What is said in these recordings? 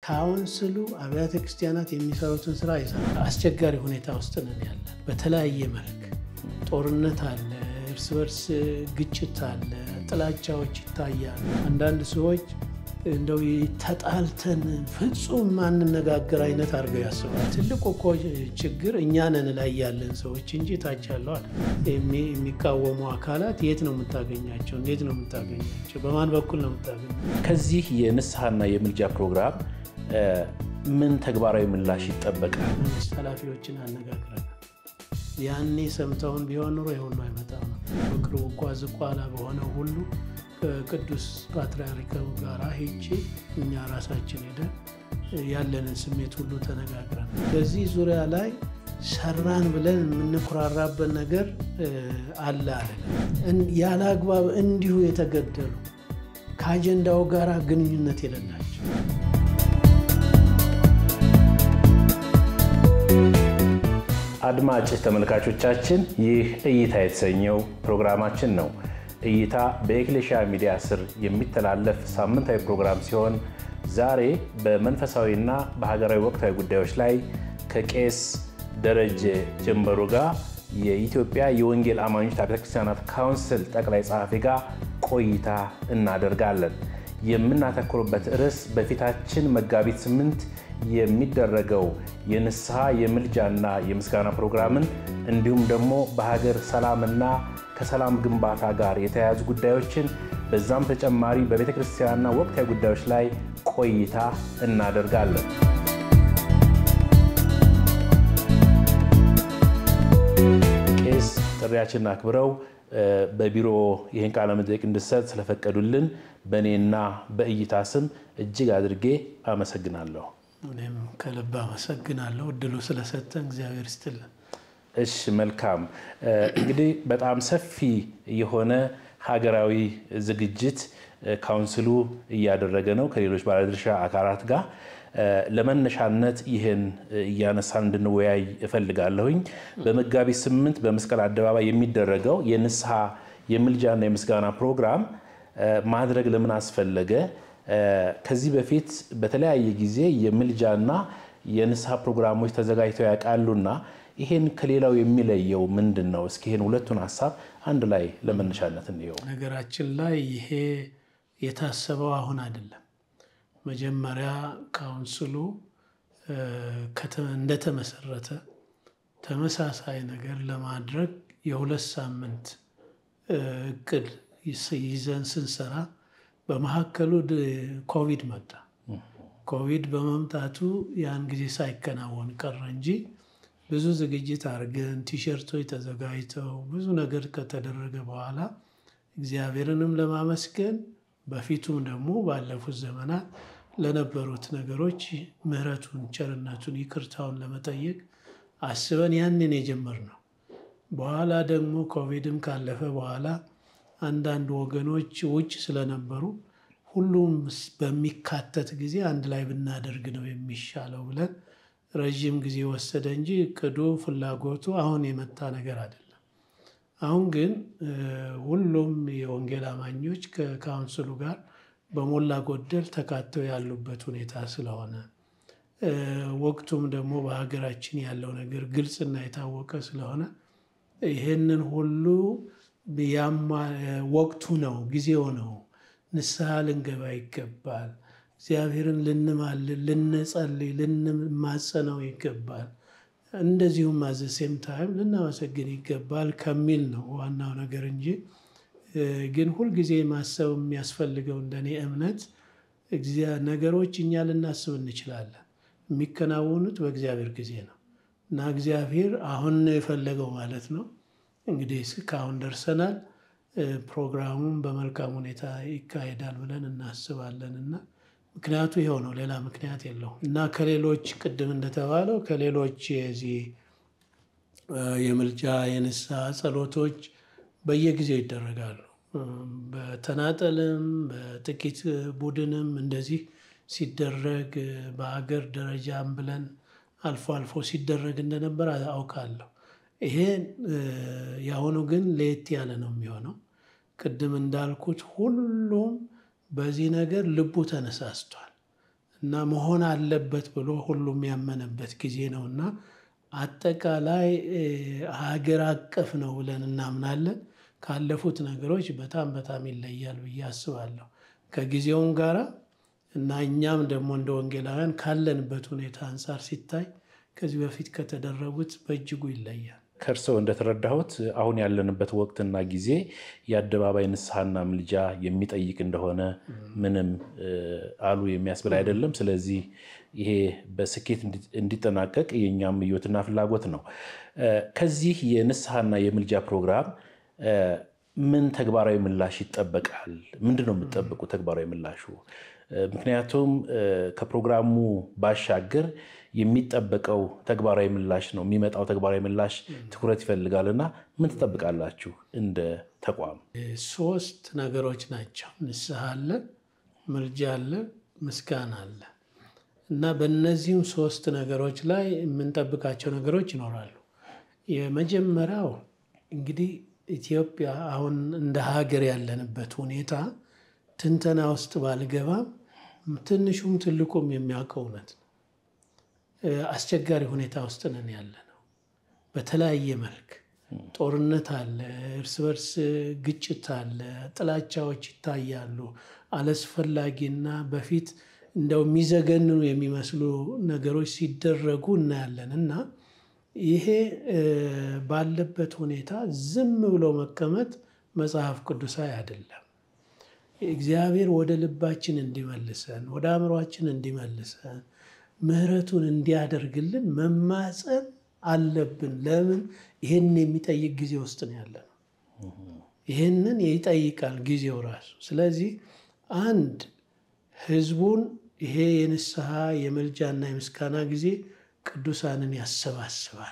ካውንስሉ አብያተ ክርስቲያናት የሚሰሩትን ስራ ይሰራል። አስቸጋሪ ሁኔታ ውስጥ ነን ያለን። በተለያየ መልክ ጦርነት አለ፣ እርስ በርስ ግጭት አለ፣ ጥላቻዎች ይታያሉ። አንዳንድ ሰዎች እንደው ተጣልተን ፍጹም ማንነጋገር አይነት አድርገው ያስባል። ትልቁ እኮ ችግር እኛ ነን ላይ ያለን ሰዎች እንጂ ታች ያለዋል። የሚቃወሙ አካላት የት ነው የምታገኛቸው? እንዴት ነው የምታገኛቸው? በማን በኩል ነው የምታገኛቸው? ከዚህ የንስሐና የምልጃ ፕሮግራም ምን ተግባራዊ ምላሽ ይጠበቃል? መንግስት ኃላፊዎችን አነጋግረናል። ያኔ ሰምተውን ቢሆን ኑሮ የሁሉ አይመጣም ነው። በቅርቡ እኳ ዝቋላ በሆነው ሁሉ ከቅዱስ ፓትርያርኩ ጋር ሄጄ እኛ ራሳችን ሄደን ያለንን ስሜት ሁሉ ተነጋግረን በዚህ ዙሪያ ላይ ሰራን ብለን የምንኩራራበት ነገር አለ አለ ያለ አግባብ እንዲሁ የተገደሉ ከአጀንዳው ጋር ግንኙነት የሌላቸው አድማጭ ተመልካቾቻችን ይህ እይታ የተሰኘው ፕሮግራማችን ነው። እይታ በኤክሌሽያ ሚዲያ ስር የሚተላለፍ ሳምንታዊ ፕሮግራም ሲሆን ዛሬ በመንፈሳዊና በሀገራዊ ወቅታዊ ጉዳዮች ላይ ከቄስ ደረጀ ጀንበሩ ጋር የኢትዮጵያ የወንጌል አማኞች አብያተ ክርስቲያናት ካውንስል ጠቅላይ ጸሐፊ ጋር ቆይታ እናደርጋለን። የምናተኩርበት ርዕስ በፊታችን መጋቢት ስምንት የሚደረገው የንስሐ የምልጃና የምስጋና ፕሮግራምን እንዲሁም ደግሞ በሀገር ሰላምና ከሰላም ግንባታ ጋር የተያያዙ ጉዳዮችን በዛም ተጨማሪ በቤተ ክርስቲያንና ወቅታዊ ጉዳዮች ላይ ቆይታ እናደርጋለን። ቄስ ጥሪያችንን አክብረው በቢሮ ይህን ቃለ መጠይቅ እንድሰጥ ስለፈቀዱልን በእኔና በእይታ ስም እጅግ አድርጌ አመሰግናለሁ። እኔም ከልብ አመሰግናለሁ እድሉ ስለሰጠን እግዚአብሔር ይስጥልን። እሺ መልካም። እንግዲህ በጣም ሰፊ የሆነ ሀገራዊ ዝግጅት ካውንስሉ እያደረገ ነው ከሌሎች ባለድርሻ አካላት ጋር። ለመነሻነት ይህን እያነሳን እንድንወያይ እፈልጋለሁኝ። በመጋቢት ስምንት በመስቀል አደባባይ የሚደረገው የንስሐ የምልጃና የምስጋና ፕሮግራም ማድረግ ለምን አስፈለገ? ከዚህ በፊት በተለያየ ጊዜ የምልጃና የንስሐ ፕሮግራሞች ተዘጋጅተው ያውቃሉና ይሄን ከሌላው የሚለየው ምንድን ነው? እስኪ ይሄን ሁለቱን ሀሳብ አንድ ላይ ለመነሻነት እንየው። ነገራችን ላይ ይሄ የታሰበው አሁን አይደለም። መጀመሪያ ካውንስሉ እንደተመሰረተ ተመሳሳይ ነገር ለማድረግ የሁለት ሳምንት እቅድ ይዘን ስንሰራ በመካከሉ ኮቪድ መጣ። ኮቪድ በመምጣቱ ያን ጊዜ ሳይከናወን ቀረ እንጂ ብዙ ዝግጅት አድርገን ቲሸርቶች ተዘጋጅተው ብዙ ነገር ከተደረገ በኋላ እግዚአብሔርንም ለማመስገን በፊቱም ደግሞ ባለፉት ዘመናት ለነበሩት ነገሮች ምሕረቱን፣ ቸርነቱን፣ ይቅርታውን ለመጠየቅ አስበን ያንን የጀመርነው። በኋላ ደግሞ ኮቪድም ካለፈ በኋላ አንዳንድ ወገኖች ውጭ ስለነበሩ ሁሉም በሚካተት ጊዜ አንድ ላይ ብናደርግ ነው የሚሻለው ብለን ረዥም ጊዜ ወሰደ እንጂ እቅዱ ፍላጎቱ አሁን የመጣ ነገር አይደለም። አሁን ግን ሁሉም የወንጌል አማኞች ከካውንስሉ ጋር በሞላ ጎደል ተካተው ያሉበት ሁኔታ ስለሆነ ወቅቱም ደግሞ በሀገራችን ያለው ነገር ግልጽና የታወቀ ስለሆነ ይህንን ሁሉ ወቅቱ ነው፣ ጊዜው ነው። ንስሐ ልንገባ ይገባል። እግዚአብሔርን ልንማልል፣ ልንጸልይ፣ ልንማጸነው ይገባል። እንደዚሁም አዘሴም ታይም ልናመሰግን ይገባል ከሚል ነው ዋናው ነገር እንጂ ግን ሁልጊዜ ማሰብ የሚያስፈልገው እንደኔ እምነት ነገሮች እኛ ልናስብ እንችላለን። የሚከናወኑት በእግዚአብሔር ጊዜ ነው እና እግዚአብሔር አሁን ነው የፈለገው ማለት ነው። እንግዲህ እስካሁን ደርሰናል። ፕሮግራሙም በመልካም ሁኔታ ይካሄዳል ብለን እናስባለን እና ምክንያቱ ይኸው ነው፣ ሌላ ምክንያት የለውም እና ከሌሎች ቅድም እንደተባለው ከሌሎች የዚህ የምልጃ የንስሐ ጸሎቶች በየጊዜው ይደረጋሉ። በተናጠልም በጥቂት ቡድንም እንደዚህ ሲደረግ በሀገር ደረጃም ብለን አልፎ አልፎ ሲደረግ እንደነበር አውቃለሁ። ይሄ የአሁኑ ግን ለየት ያለ ነው የሚሆነው። ቅድም እንዳልኩት ሁሉም በዚህ ነገር ልቡ ተነሳስቷል እና መሆን አለበት ብሎ ሁሉም ያመነበት ጊዜ ነው እና አጠቃላይ ሀገር አቀፍ ነው ብለን እናምናለን። ካለፉት ነገሮች በጣም በጣም ይለያል ብዬ አስባለሁ ከጊዜውም ጋራ እና እኛም ደግሞ እንደ ወንጌላውያን ካለንበት ሁኔታ አንጻር ሲታይ ከዚህ በፊት ከተደረጉት በእጅጉ ይለያል። ከእርስዎ እንደተረዳሁት አሁን ያለንበት ወቅትና ጊዜ የአደባባይ ንስሐና ምልጃ የሚጠይቅ እንደሆነ ምንም አሉ የሚያስብል አይደለም። ስለዚህ ይሄ በስኬት እንዲጠናቀቅ የእኛም ምኞትና ፍላጎት ነው። ከዚህ የንስሐና የምልጃ ፕሮግራም ምን ተግባራዊ ምላሽ ይጠበቃል? ምንድን ነው የምጠብቁ ተግባራዊ ምላሹ? ምክንያቱም ከፕሮግራሙ ባሻገር የሚጠበቀው ተግባራዊ ምላሽ ነው የሚመጣው ተግባራዊ ምላሽ ትኩረት ይፈልጋል እና ምን ትጠብቃላችሁ እንደ ተቋም? ሶስት ነገሮች ናቸው። ንስሐ አለ፣ ምልጃ አለ፣ ምስጋና አለ እና በእነዚህም ሶስት ነገሮች ላይ የምንጠብቃቸው ነገሮች ይኖራሉ። የመጀመሪያው እንግዲህ ኢትዮጵያ አሁን እንደ ሀገር ያለንበት ሁኔታ ትንተና ውስጥ ባልገባም ትንሹም ትልቁም የሚያውቀው እውነት ነው። አስቸጋሪ ሁኔታ ውስጥ ነን ያለ ነው። በተለያየ መልክ ጦርነት አለ፣ እርስ በርስ ግጭት አለ፣ ጥላቻዎች ይታያሉ። አላስፈላጊና በፊት እንደው የሚዘገንኑ የሚመስሉ ነገሮች ሲደረጉ እናያለን እና ይሄ ባለበት ሁኔታ ዝም ብሎ መቀመጥ መጽሐፍ ቅዱሳዊ አይደለም። እግዚአብሔር ወደ ልባችን እንዲመልሰን ወደ አእምሯችን እንዲመልሰን ምሕረቱን እንዲያደርግልን መማፀን አለብን። ለምን ይህን የሚጠይቅ ጊዜ ውስጥ ነው ያለ ነው። ይህንን ይጠይቃል ጊዜው ራሱ። ስለዚህ አንድ ህዝቡን ይሄ የንስሐ የምልጃና የምስጋና ጊዜ ቅዱሳንን ያሰባስባል።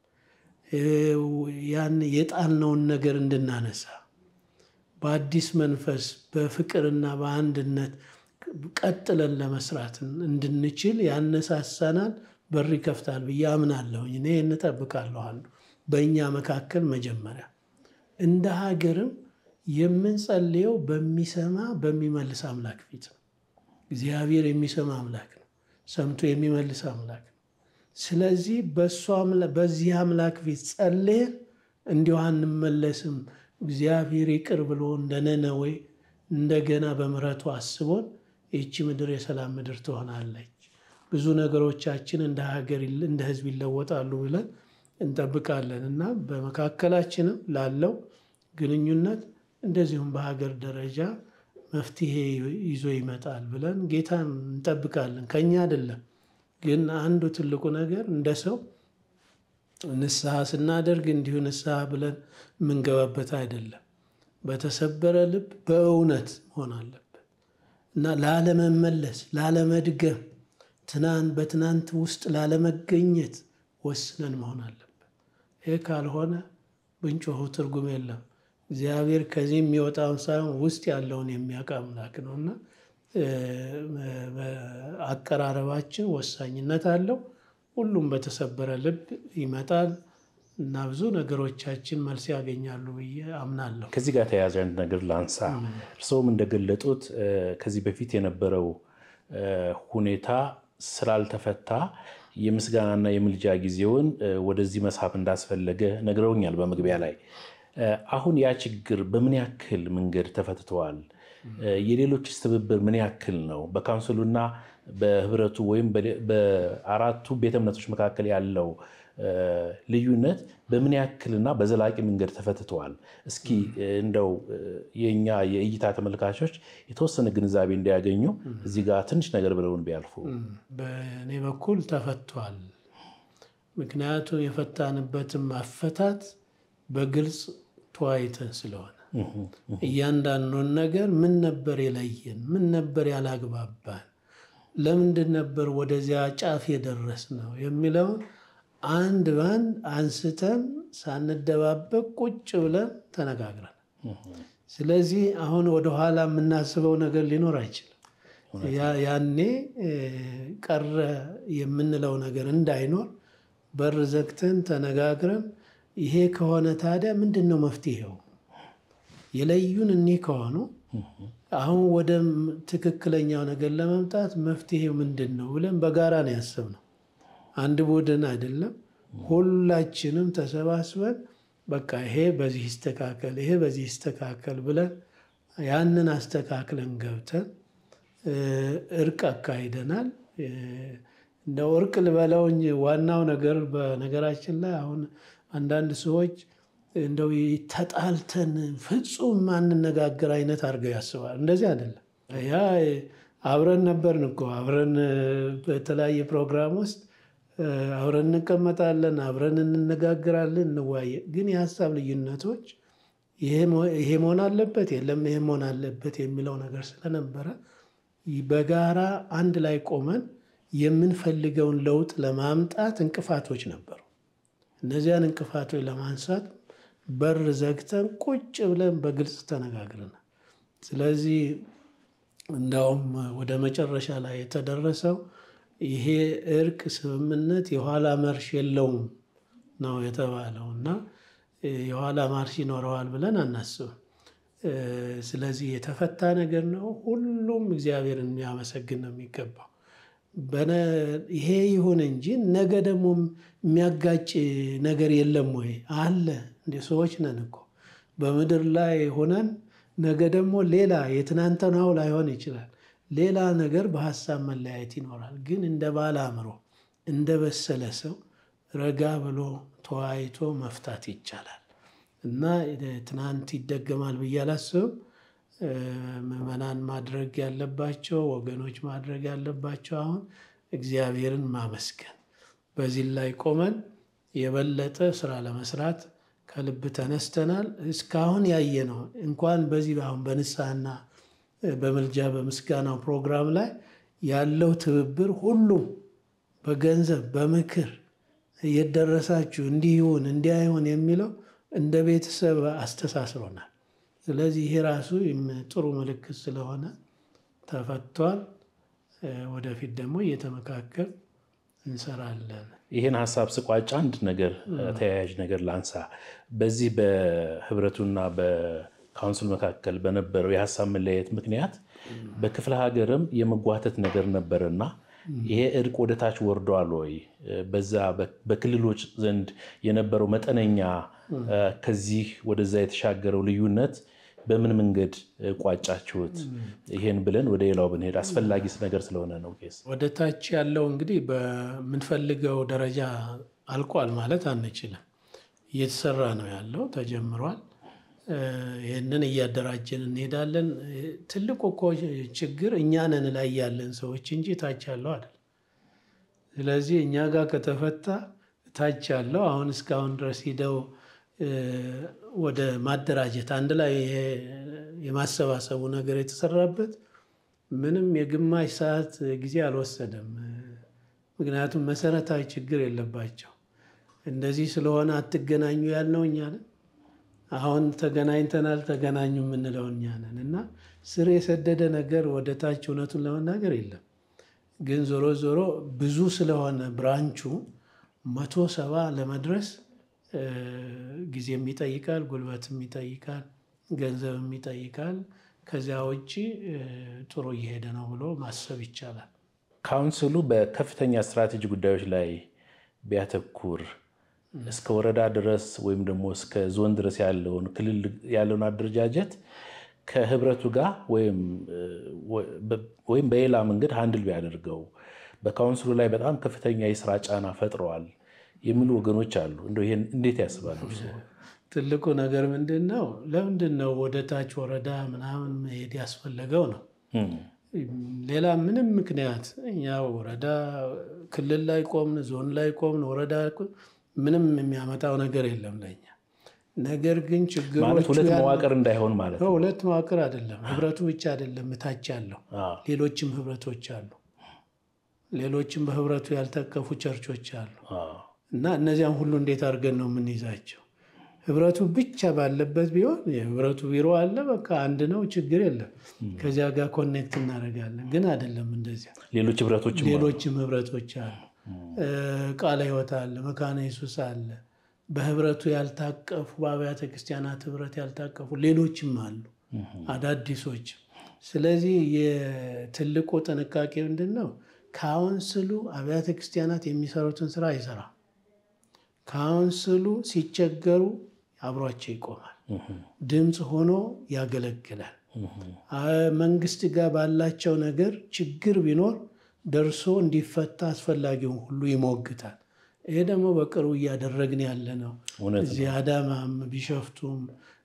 ያን የጣልነውን ነገር እንድናነሳ በአዲስ መንፈስ በፍቅርና በአንድነት ቀጥለን ለመስራት እንድንችል ያነሳሳናል፣ በር ይከፍታል ብዬ አምናለሁኝ። እኔ እንጠብቃለሁ። አንዱ በእኛ መካከል መጀመሪያ እንደ ሀገርም የምንጸልየው በሚሰማ በሚመልስ አምላክ ፊት ነው። እግዚአብሔር የሚሰማ አምላክ ነው። ሰምቶ የሚመልስ አምላክ ነው። ስለዚህ በዚህ አምላክ ፊት ጸልየን እንዲሁ አንመለስም። እግዚአብሔር ይቅር ብሎ እንደ ነነዌ እንደገና በምሕረቱ አስቦን ይቺ ምድር የሰላም ምድር ትሆናለች፣ ብዙ ነገሮቻችን እንደ ሀገር እንደ ሕዝብ ይለወጣሉ ብለን እንጠብቃለን እና በመካከላችንም ላለው ግንኙነት እንደዚሁም በሀገር ደረጃ መፍትሄ ይዞ ይመጣል ብለን ጌታን እንጠብቃለን። ከኛ አይደለም ግን አንዱ ትልቁ ነገር እንደ ሰው ንስሐ ስናደርግ እንዲሁ ንስሐ ብለን የምንገባበት አይደለም። በተሰበረ ልብ በእውነት መሆን አለበት እና ላለመመለስ፣ ላለመድገም፣ ትናንት በትናንት ውስጥ ላለመገኘት ወስነን መሆን አለበት። ይህ ካልሆነ ብንጮሁ ትርጉም የለም። እግዚአብሔር ከዚህ የሚወጣውን ሳይሆን ውስጥ ያለውን የሚያውቅ አምላክ ነው እና አቀራረባችን ወሳኝነት አለው። ሁሉም በተሰበረ ልብ ይመጣል እና ብዙ ነገሮቻችን መልስ ያገኛሉ ብዬ አምናለሁ። ከዚህ ጋር ተያያዥ አንድ ነገር ላንሳ። እርስዎም እንደገለጡት ከዚህ በፊት የነበረው ሁኔታ ስላልተፈታ የምስጋናና የምልጃ ጊዜውን ወደዚህ መሳብ እንዳስፈለገ ነግረውኛል በመግቢያ ላይ። አሁን ያ ችግር በምን ያክል መንገድ ተፈትተዋል? የሌሎችስ ትብብር ምን ያክል ነው? በካውንስሉና በህብረቱ ወይም በአራቱ ቤተ እምነቶች መካከል ያለው ልዩነት በምን ያክልና በዘላቂ መንገድ ተፈትተዋል? እስኪ እንደው የኛ የእይታ ተመልካቾች የተወሰነ ግንዛቤ እንዲያገኙ እዚህ ጋር ትንሽ ነገር ብለውን ቢያልፉ። በእኔ በኩል ተፈቷል። ምክንያቱም የፈታንበትም አፈታት በግልጽ ተወያይተን ስለሆነ እያንዳንዱን ነገር ምን ነበር የለየን? ምን ነበር ያላግባባን? ለምንድን ነበር ወደዚያ ጫፍ የደረስ ነው የሚለውን አንድ በአንድ አንስተን ሳንደባበቅ ቁጭ ብለን ተነጋግረን፣ ስለዚህ አሁን ወደኋላ የምናስበው ነገር ሊኖር አይችልም። ያኔ ቀረ የምንለው ነገር እንዳይኖር በር ዘግተን ተነጋግረን ይሄ ከሆነ ታዲያ ምንድን ነው መፍትሄው? የለዩን እኒህ ከሆኑ አሁን ወደ ትክክለኛው ነገር ለመምጣት መፍትሄው ምንድን ነው ብለን በጋራ ነው ያሰብነው። አንድ ቡድን አይደለም። ሁላችንም ተሰባስበን በቃ ይሄ በዚህ ይስተካከል፣ ይሄ በዚህ ይስተካከል ብለን ያንን አስተካክለን ገብተን እርቅ አካሂደናል። እንደው እርቅ ልበለው እንጂ ዋናው ነገር በነገራችን ላይ አሁን አንዳንድ ሰዎች እንደው ተጣልተን ፍጹም ማንነጋገር አይነት አድርገው ያስባል። እንደዚህ አይደለም። ያ አብረን ነበርን እኮ አብረን በተለያየ ፕሮግራም ውስጥ አብረን እንቀመጣለን፣ አብረን እንነጋግራለን፣ እንዋየ ግን የሀሳብ ልዩነቶች ይሄ መሆን አለበት የለም ይሄ መሆን አለበት የሚለው ነገር ስለነበረ በጋራ አንድ ላይ ቆመን የምንፈልገውን ለውጥ ለማምጣት እንቅፋቶች ነበሩ። እነዚያን እንቅፋቶች ለማንሳት በር ዘግተን ቁጭ ብለን በግልጽ ተነጋግረናል። ስለዚህ እንዳውም ወደ መጨረሻ ላይ የተደረሰው ይሄ እርቅ ስምምነት የኋላ መርሽ የለውም ነው የተባለው እና የኋላ ማርሽ ይኖረዋል ብለን አናስብም። ስለዚህ የተፈታ ነገር ነው። ሁሉም እግዚአብሔርን የሚያመሰግን ነው የሚገባው። ይሄ ይሁን እንጂ ነገ ደግሞ የሚያጋጭ ነገር የለም ወይ? አለ። እንደ ሰዎች ነን እኮ በምድር ላይ ሆነን ነገ ደግሞ ሌላ የትናንትናው ላይሆን ይችላል። ሌላ ነገር በሀሳብ መለያየት ይኖራል። ግን እንደ ባለ አእምሮ እንደ በሰለ ሰው ረጋ ብሎ ተወያይቶ መፍታት ይቻላል እና ትናንት ይደገማል ብዬ አላስብም። ምዕመናን ማድረግ ያለባቸው ወገኖች ማድረግ ያለባቸው አሁን እግዚአብሔርን ማመስገን፣ በዚህ ላይ ቆመን የበለጠ ስራ ለመስራት ከልብ ተነስተናል። እስካሁን ያየ ነው እንኳን በዚህ አሁን በንስሐና በምልጃ በምስጋናው ፕሮግራም ላይ ያለው ትብብር ሁሉም በገንዘብ በምክር እየደረሳችሁ እንዲህ ይሁን እንዲህ አይሁን የሚለው እንደ ቤተሰብ አስተሳስሮናል። ስለዚህ ይሄ ራሱ ጥሩ ምልክት ስለሆነ ተፈቷል። ወደፊት ደግሞ እየተመካከል እንሰራለን። ይህን ሀሳብ ስቋጭ አንድ ነገር ተያያዥ ነገር ላንሳ። በዚህ በህብረቱና በካውንስል መካከል በነበረው የሀሳብ መለያየት ምክንያት በክፍለ ሀገርም የመጓተት ነገር ነበረና ይሄ እርቅ ወደ ታች ወርዷል ወይ? በዛ በክልሎች ዘንድ የነበረው መጠነኛ ከዚህ ወደዛ የተሻገረው ልዩነት በምን መንገድ ቋጫችሁት? ይሄን ብለን ወደ ሌላው ብንሄድ አስፈላጊ ነገር ስለሆነ ነው። ቄስ ወደ ታች ያለው እንግዲህ በምንፈልገው ደረጃ አልቋል ማለት አንችልም። እየተሰራ ነው ያለው፣ ተጀምሯል። ይህንን እያደራጀን እንሄዳለን። ትልቁ እኮ ችግር እኛ ነን ላይ ያለን ሰዎች እንጂ ታች ያለው አይደል። ስለዚህ እኛ ጋር ከተፈታ ታች ያለው አሁን እስካሁን ድረስ ሂደው ወደ ማደራጀት አንድ ላይ የማሰባሰቡ ነገር የተሰራበት ምንም የግማሽ ሰዓት ጊዜ አልወሰደም። ምክንያቱም መሰረታዊ ችግር የለባቸው። እንደዚህ ስለሆነ አትገናኙ ያልነው እኛ ነን። አሁን ተገናኝተናል ተገናኙ የምንለው እኛ ነን እና ስር የሰደደ ነገር ወደ ታች እውነቱን ለመናገር የለም። ግን ዞሮ ዞሮ ብዙ ስለሆነ ብራንቹ መቶ ሰባ ለመድረስ ጊዜም ይጠይቃል፣ ጉልበትም ይጠይቃል፣ ገንዘብም ይጠይቃል። ከዚያ ውጭ ጥሩ እየሄደ ነው ብሎ ማሰብ ይቻላል። ካውንስሉ በከፍተኛ ስትራቴጂ ጉዳዮች ላይ ቢያተኩር እስከ ወረዳ ድረስ ወይም ደግሞ እስከ ዞን ድረስ ያለውን ክልል ያለውን አደረጃጀት ከህብረቱ ጋር ወይም በሌላ መንገድ ሀንድል ቢያደርገው በካውንስሉ ላይ በጣም ከፍተኛ የስራ ጫና ፈጥረዋል የሚሉ ወገኖች አሉ። እንደው ይሄን እንዴት ያስባሉ? ትልቁ ነገር ምንድን ነው? ለምንድን ነው ወደ ታች ወረዳ ምናምን መሄድ ያስፈለገው ነው። ሌላ ምንም ምክንያት እኛ ወረዳ ክልል ላይ ቆምን፣ ዞን ላይ ቆምን፣ ወረዳ ምንም የሚያመጣው ነገር የለም ለኛ። ነገር ግን ችግሮች ሁለት መዋቅር እንዳይሆን ማለት ነው። ሁለት መዋቅር አይደለም፣ ህብረቱ ብቻ አይደለም ታች ያለው ሌሎችም ህብረቶች አሉ። ሌሎችም በህብረቱ ያልተቀፉ ቸርቾች አሉ እና እነዚያም ሁሉ እንዴት አድርገን ነው የምንይዛቸው? ህብረቱ ብቻ ባለበት ቢሆን የህብረቱ ቢሮ አለ፣ በቃ አንድ ነው፣ ችግር የለም። ከዚያ ጋር ኮኔክት እናደርጋለን። ግን አይደለም እንደዚያ። ሌሎች ህብረቶች ሌሎችም ህብረቶች አሉ። ቃለ ሕይወት አለ፣ መካነ ኢየሱስ አለ። በህብረቱ ያልታቀፉ በአብያተ ክርስቲያናት ህብረት ያልታቀፉ ሌሎችም አሉ። አዳዲሶች። ስለዚህ የትልቁ ጥንቃቄ ምንድን ነው? ካውንስሉ አብያተ ክርስቲያናት የሚሰሩትን ስራ አይሰራም። ካውንስሉ ሲቸገሩ አብሯቸው ይቆማል። ድምፅ ሆኖ ያገለግላል። መንግስት ጋር ባላቸው ነገር ችግር ቢኖር ደርሶ እንዲፈታ አስፈላጊውን ሁሉ ይሞግታል። ይሄ ደግሞ በቅርቡ እያደረግን ያለ ነው። እዚህ አዳማም፣ ቢሸፍቱም፣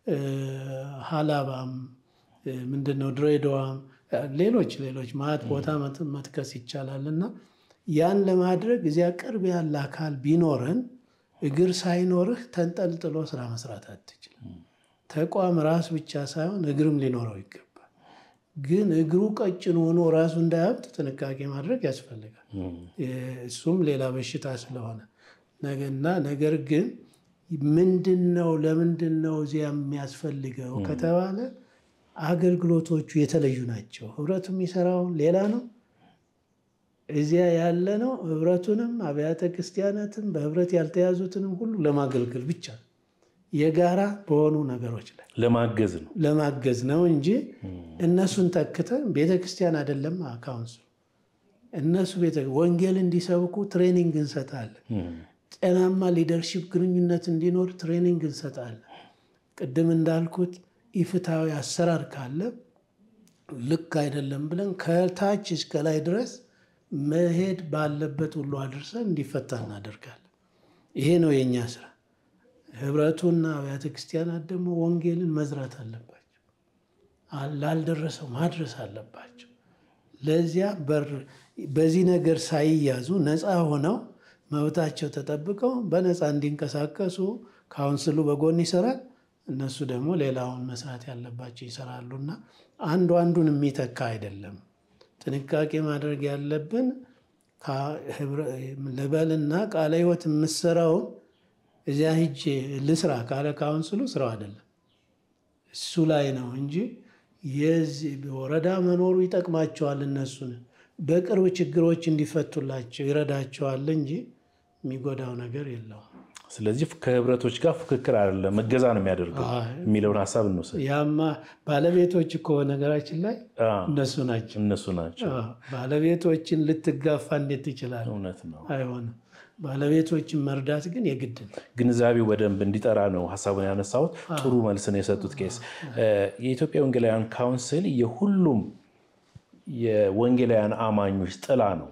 ሀላባም ምንድነው ድሬዳዋም፣ ሌሎች ሌሎች ማለት ቦታ መጥቀስ ይቻላል። እና ያን ለማድረግ እዚያ ቅርብ ያለ አካል ቢኖረን እግር ሳይኖርህ ተንጠልጥሎ ስራ መስራት አትችልም። ተቋም ራስ ብቻ ሳይሆን እግርም ሊኖረው ይገባል። ግን እግሩ ቀጭን ሆኖ ራሱ እንዳያብጥ ጥንቃቄ ማድረግ ያስፈልጋል። እሱም ሌላ በሽታ ስለሆነ እና ነገር ግን ምንድን ነው ለምንድን ነው እዚያ የሚያስፈልገው ከተባለ አገልግሎቶቹ የተለዩ ናቸው። ህብረቱ የሚሰራው ሌላ ነው። እዚያ ያለ ነው ህብረቱንም አብያተ ክርስቲያናትም በህብረት ያልተያዙትንም ሁሉ ለማገልገል ብቻ የጋራ በሆኑ ነገሮች ላይ ለማገዝ ነው ለማገዝ ነው እንጂ እነሱን ተክተን ቤተ ክርስቲያን አይደለም ካውንስሉ። እነሱ ወንጌል እንዲሰብኩ ትሬኒንግ እንሰጣለን። ጤናማ ሊደርሺፕ ግንኙነት እንዲኖር ትሬኒንግ እንሰጣለን። ቅድም እንዳልኩት ኢፍትሐዊ አሰራር ካለ ልክ አይደለም ብለን ከታች እስከ ላይ ድረስ መሄድ ባለበት ሁሉ አድርሰን እንዲፈታ እናደርጋለን። ይሄ ነው የእኛ ስራ። ህብረቱና አብያተ ክርስቲያናት ደግሞ ወንጌልን መዝራት አለባቸው፣ ላልደረሰው ማድረስ አለባቸው። ለዚያ በር በዚህ ነገር ሳይያዙ ነፃ ሆነው መብታቸው ተጠብቀው በነፃ እንዲንቀሳቀሱ ካውንስሉ በጎን ይሰራል። እነሱ ደግሞ ሌላውን መስራት ያለባቸው ይሰራሉና አንዱ አንዱን የሚተካ አይደለም። ጥንቃቄ ማድረግ ያለብን ልበልና ቃለ ሕይወት የምሰራውን እዚያ ሂጄ ልስራ ካለ ካውንስሉ ስራው አይደለም እሱ ላይ ነው እንጂ የዚህ ወረዳ መኖሩ ይጠቅማቸዋል። እነሱን በቅርብ ችግሮች እንዲፈቱላቸው ይረዳቸዋል እንጂ የሚጎዳው ነገር የለውም። ስለዚህ ከህብረቶች ጋር ፉክክር አይደለም እገዛ ነው የሚያደርገው የሚለውን ሀሳብ እንውሰድ። ያማ ባለቤቶች እኮ ነገራችን ላይ እነሱ ናቸው እነሱ ናቸው። ባለቤቶችን ልትጋፋ እንዴት ትችላለህ? እውነት ነው፣ አይሆንም። ባለቤቶችን መርዳት ግን የግድ ነው። ግንዛቤው በደንብ እንዲጠራ ነው ሀሳቡን ያነሳሁት። ጥሩ መልስ ነው የሰጡት ቄስ። የኢትዮጵያ ወንጌላውያን ካውንስል የሁሉም የወንጌላውያን አማኞች ጥላ ነው።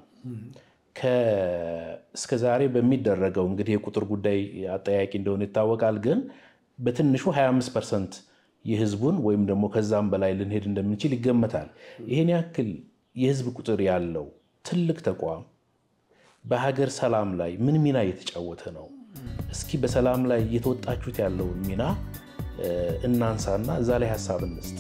እስከ ዛሬ በሚደረገው እንግዲህ የቁጥር ጉዳይ አጠያቂ እንደሆነ ይታወቃል። ግን በትንሹ 25 ፐርሰንት የህዝቡን ወይም ደግሞ ከዛም በላይ ልንሄድ እንደምንችል ይገመታል። ይህን ያክል የህዝብ ቁጥር ያለው ትልቅ ተቋም በሀገር ሰላም ላይ ምን ሚና እየተጫወተ ነው? እስኪ በሰላም ላይ እየተወጣችሁት ያለውን ሚና እናንሳና እዛ ላይ ሀሳብ እንስጥ።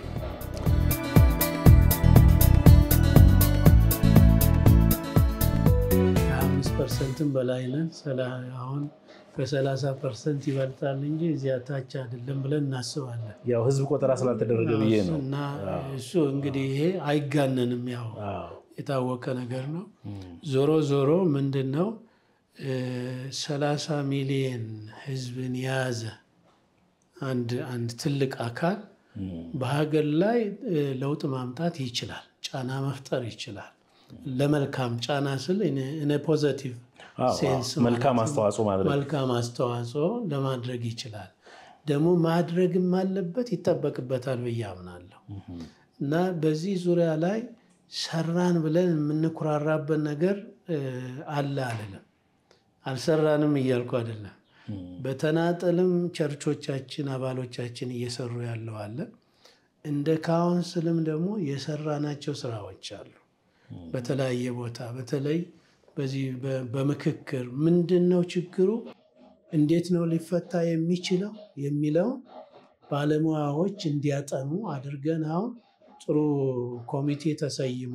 ከአምስት ፐርሰንትም በላይ ነን። አሁን ከሰላሳ ፐርሰንት ይበልጣል እንጂ እዚያ ታች አይደለም ብለን እናስባለን። ያው ህዝብ ቆጠራ ስላልተደረገ ብዬ ነው። እና እሱ እንግዲህ ይሄ አይጋነንም፣ ያው የታወቀ ነገር ነው። ዞሮ ዞሮ ምንድን ነው ሰላሳ ሚሊየን ህዝብን የያዘ አንድ አንድ ትልቅ አካል በሀገር ላይ ለውጥ ማምጣት ይችላል፣ ጫና መፍጠር ይችላል። ለመልካም ጫና ስል እኔ ፖዘቲቭ ሴንስ መልካም አስተዋጽኦ ማድረግ መልካም አስተዋጽኦ ለማድረግ ይችላል። ደግሞ ማድረግም አለበት ይጠበቅበታል ብዬ አምናለሁ። እና በዚህ ዙሪያ ላይ ሰራን ብለን የምንኩራራበት ነገር አለ አልልም። አልሰራንም እያልኩ አይደለም። በተናጠልም ቸርቾቻችን አባሎቻችን እየሰሩ ያለው አለ። እንደ ካውንስልም ደግሞ የሰራናቸው ስራዎች አሉ። በተለያየ ቦታ በተለይ በዚህ በምክክር ምንድን ነው ችግሩ፣ እንዴት ነው ሊፈታ የሚችለው የሚለውን ባለሙያዎች እንዲያጠኑ አድርገን አሁን ጥሩ ኮሚቴ ተሰይሞ